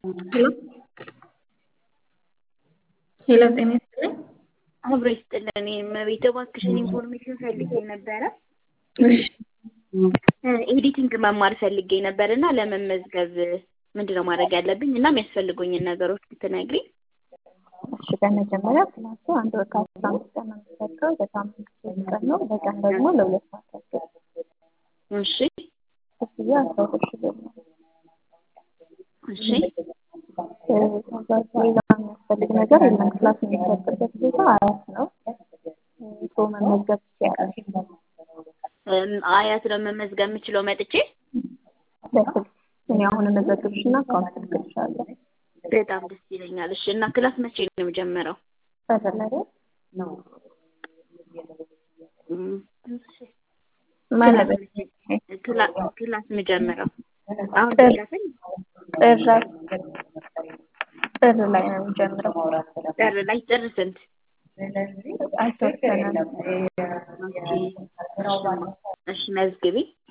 ሄሎ ሄሎ ጤና ይስጥልኝ። አብሮ ይስጥልን። እመቤት እባክሽን ኢንፎርሜሽን ፈልጌ ነበረ። እሺ ኤዲቲንግ መማር ፈልጌ ነበር እና ለመመዝገብ ምንድን ነው ማድረግ ያለብኝ እና የሚያስፈልጉኝን ነገሮች ብትነግሪኝ። እሺ በመጀመሪያ ክላሱ አንድ ወር ከአስራ አምስት ቀን ነው የሚሰጠው። በሳምንት ሶስት ቀን ነው። በቀን ደግሞ ለሁለት ሰዓት ያክል እሺ ክፍያ አስራ ሁለት ሺህ ብር ነው። እሺ ከዛ ሌላ የሚያስፈልግ ነገር የለም። ክላስ የሚሰጥበት ቦታ አያት ነው። ሰው መመዝገብ ትችያለሽ። እም፣ አያት ነው መመዝገብ የምችለው መጥቼ? በስልክ እኔ አሁን እመዘግብሽና አካውንት እልክልሻለሁ። በጣም ደስ ይለኛል። እሺ እና ክላስ መቼ ነው የምጀምረው? በተለይ እም፣ ማለት ክላ- ክላስ የምጀምረው አሁን ጥር ደረሰኝ ጥር ላይ ጥር ላይ ነው የሚጀምረው። ጥር ላይ ጥር ስንት? አልተወሰነም። ኦኬ እሺ፣ እሺ መዝግቢ